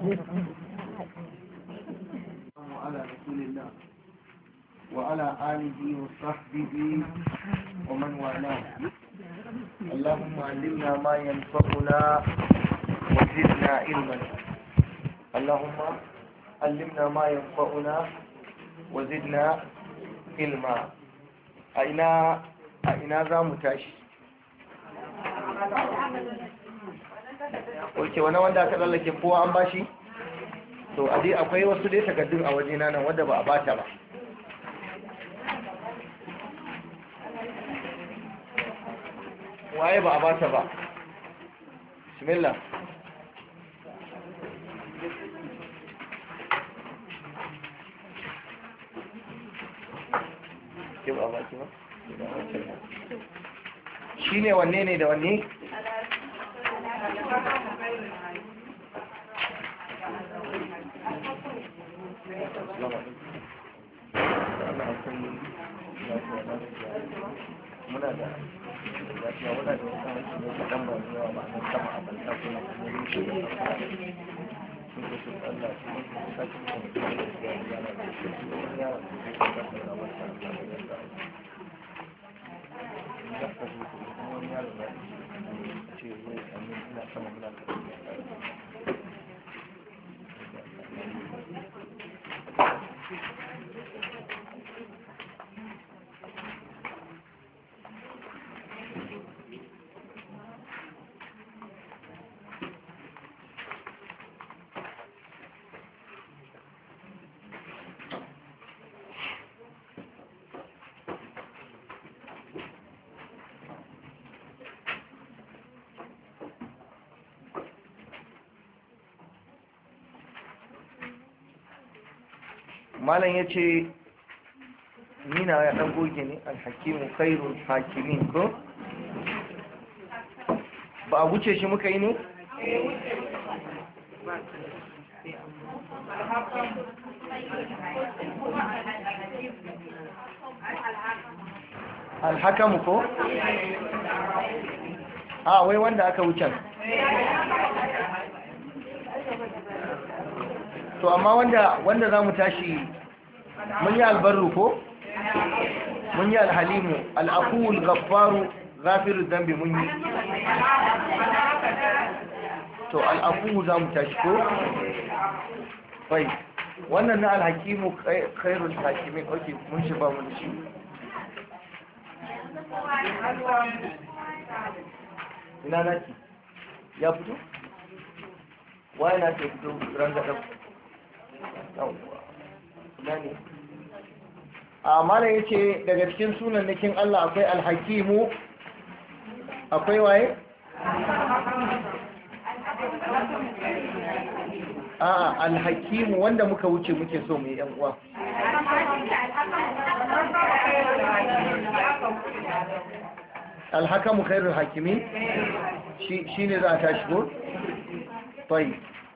وعلى رسول الله وعلى آله وصحبه ومن والاه اللهم علمنا ما ينفعنا وزدنا علما اللهم علمنا ما ينفعنا وزدنا علما أين أين ذا متاشي Oke, wani wanda aka tsallake kowa an bashi? To, a dai akwai wasu dai takardun a wajena nan wadda ba a bata ba. Waye ba a bata ba? Bismillah. Ke ba a baki ba? Shi ne wanne ne da wanne? muna da lafiya muna da wasu aiki ne da ɗan ba zuwa ba nan sama a banta kuma kuma yin shi da sun da su Allah su yi sake kuma da ya yi yana da shi su yi yana da shi su kasa da wata Allah da ya sa ya ka zo kuma wani yaro na ce zai amin ina sama muna da malam ya ce nina ya ɗan goge ne alhakimu khairul hakimin ko ba a wuce shi muka yi ne? alhakamu ko? a wai wanda aka wucen to amma wanda wanda za mu tashi mun yi albarru ko mun yi alhalimu al'akuwul gaffaru gafiru zambi mun yi to al'akuwu za mu tashi ko bai wannan na alhakimu khairul hakimin ok mun shi ba mun shi ina naki ya fito waye na ke fito rangadar a mana ya ce daga cikin sunannikin Allah akwai alhakimu akwai waye? a alhakimu wanda muka wuce muke so mu yi uwa alhakamu khairul hakimi shi ne za a tashi ko? fai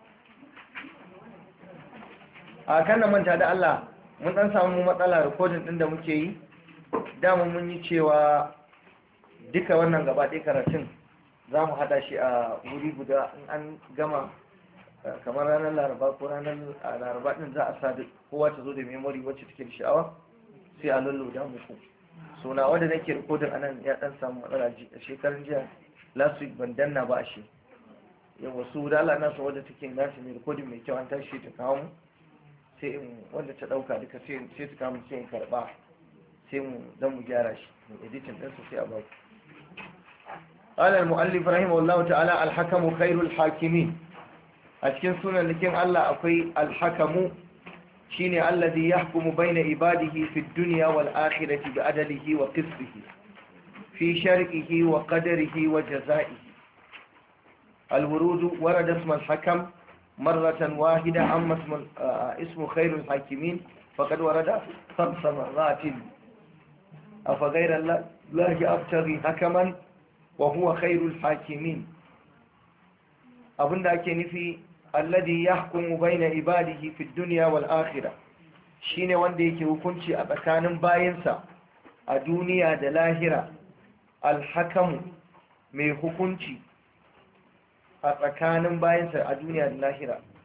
a kan da manta da Allah mun dan samu matsala rikodin din da muke yi dama mun yi cewa duka wannan gaba ɗaya karatun za mu haɗa shi a wuri guda in an gama kamar ranar laraba ko ranar laraba ɗin za a sa kowa ta zo da memory wacce take da sha'awa sai a lulluda muku so na wanda nake rikodin anan ya dan samu matsala shekarun jiya last week ban danna ba a shi yawa su da Allah na so wadda take nashi mai rikodin mai kyau an tashi ta kawo mu sai in wanda ta dauka duka sai sai su kama sai in karba sai mu dan mu gyara shi mu editing din sai a ba ku قال المؤلف رحمه الله تعالى الحكم خير الحاكمين أتكن سنة لكن الله أقوي الحكم شيني الذي يحكم بين عباده في الدنيا والآخرة بعدله وقسطه في شرعه وقدره وجزائه الورود ورد اسم الحكم مرة واحدة أما اسم, اسم خير الحاكمين فقد ورد خمس مرات أفغير الله أبتغي حكما وهو خير الحاكمين أبن ذاك نفي الذي يحكم بين عباده في الدنيا والآخرة shine wanda yake hukunci a tsakanin bayansa a duniya da lahira alhakamu mai hukunci a tsakanin bayansa a duniya da lahira